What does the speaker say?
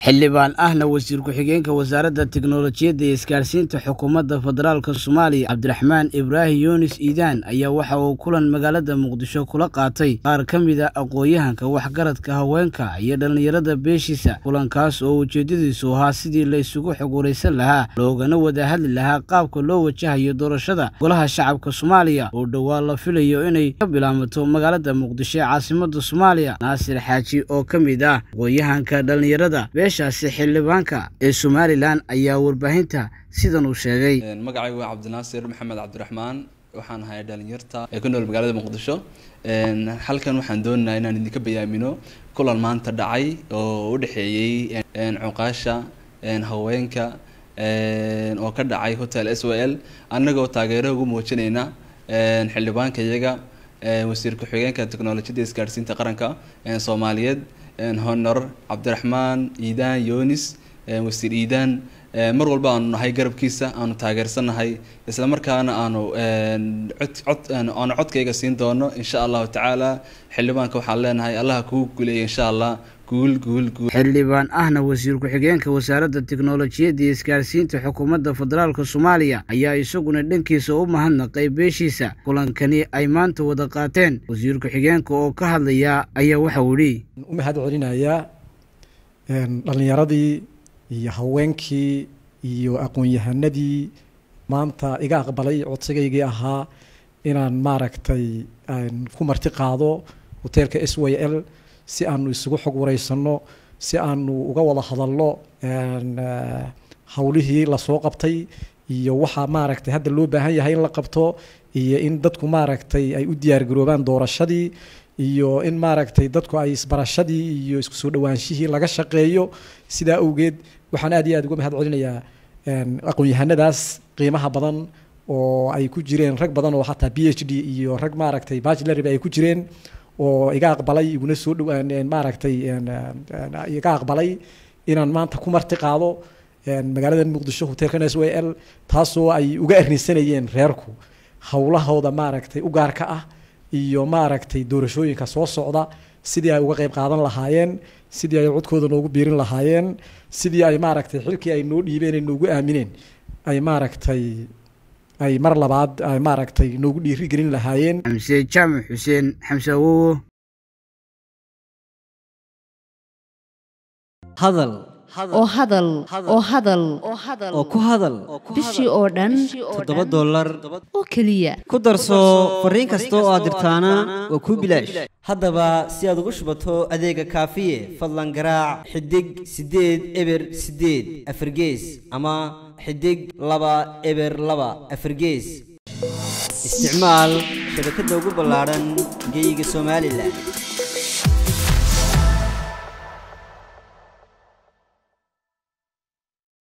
xildhibaan ahna wasiir ku-xigeenka wasaaradda tiknolojiyadda iyo isgaarsiinta xukuumadda federaalk soomaaliya cabdiraxmaan ibraahim yunis iidaan ayaa waxa uu kulan magaalada muqdisho kula qaatay qaar ka mid a aqoon-yahanka waxgaradka haweenka iyo dhallinyarada beeshiisa kulankaas oo ujeedadiisu ahaa sidii la isugu xogwaraysan lahaa loogana wada hadli lahaa qaabka loo wajahayo doorashada golaha shacabka soomaaliya oo dhowaa la filayo inay ka bilaamato magaalada muqdisho ee caasimada soomaaliya naasir xaaji oo ka mid ah aqoon-yahanka dhallinyarada beeshaasi xildhibaanka ee somalilan ayaa warbaahinta sidan uu sheegay magacaygu waa cabdinaasir maxamed cabdiraxmaan waxaan ahay dhalinyarta ee ku nool magaalada muqdisho halkan waxaan doonaynaa inaan idinka bayaamino kulan maanta dhacay oo u dhexeeyey cuqaasha haweenka oo ka dhacay hotel s w l annagoo taageero ugu muujinayna xildhibaanka iyaga wasiir ku-xigeenka technolojiyadda isgaadhsiinta qaranka soomaaliyeed honor cabdiraxmaan iidaan yonis wasiir iidaan mar walba aanu nahay garabkiisa aanu taageersannahay isla markaana aanu cod aanu codkayga siin doono insha allahu tacaala xildhibaanka waxaan leenahay allaha kugu guuleeya insha allah guul guul guul xildhibaan ahna wasiir ku-xigeenka wasaaradda tiknolojiyadda iyo isgaarsiinta xukuumadda federaalk soomaaliya ayaa isaguna dhankiisa u mahadnaqay beeshiisa kulankani ay maanta wada qaateen wasiir ku-xigeenka oo ka hadlaya ayaa waxau idhi u mahad celinayaa dhallinyaradii iyo haweenkii iyo aqoon-yahanadii maanta iga aqbalay codsigaygii ahaa inaan maaragtay ku marti qaado hoteelka s w l si aanu isugu xog wareysano si aanu uga wada hadalno hawlihii lasoo qabtay iyo waxaa maaragtay hadda loo baahan yahay in la qabto iyo in dadku maaragtay ay u diyaargaroobaan doorashadii iyo in maaragtay dadku ay isbarashadii iyo isku soo dhawaanshihii laga shaqeeyo sidaa awgeed waxaan aad iyo aad uga mahad celinayaa aqoon-yahanadaas qiimaha badan oo ay ku jireen rag badan oo xataa b h d iyo rag maaragtay bachelorba ay ku jireen oo iga aqbalay iguna soo dhawaan maaragtay iga aqbalay inaan maanta ku marti qaado magaalada muqdisho hotelkan s w l taasoo ay uga arrinsanayeen reerku howlahooda maaragtay u gaarka ah iyo maaragtay doorashooyinka soo socda sidii ay uga qayb qaadan lahaayeen sidii ay codkooda noogu biirin lahaayeen sidii ay maaragtay xilkii ay noo dhiibeen ay noogu aamineen ay maaragtay ay mar labaad ay maaragtay noogu dhiirigelin lahaayeen xamse jaamac xuseen xamse awowo hadal oo hadal oo hadal oo ku hadal bishii oo dhan toddoba dollar oo keliya ku darso fariin kasta oo aad dirtaana waa kuu bilaash haddaba si aad ugu shubato adeega kaafiye fadlan garaac xidig siddeed eber siddeed afargees ama xidig laba eber laba afargees isticmaal shabakadda ugu ballaadhan geyga somalilan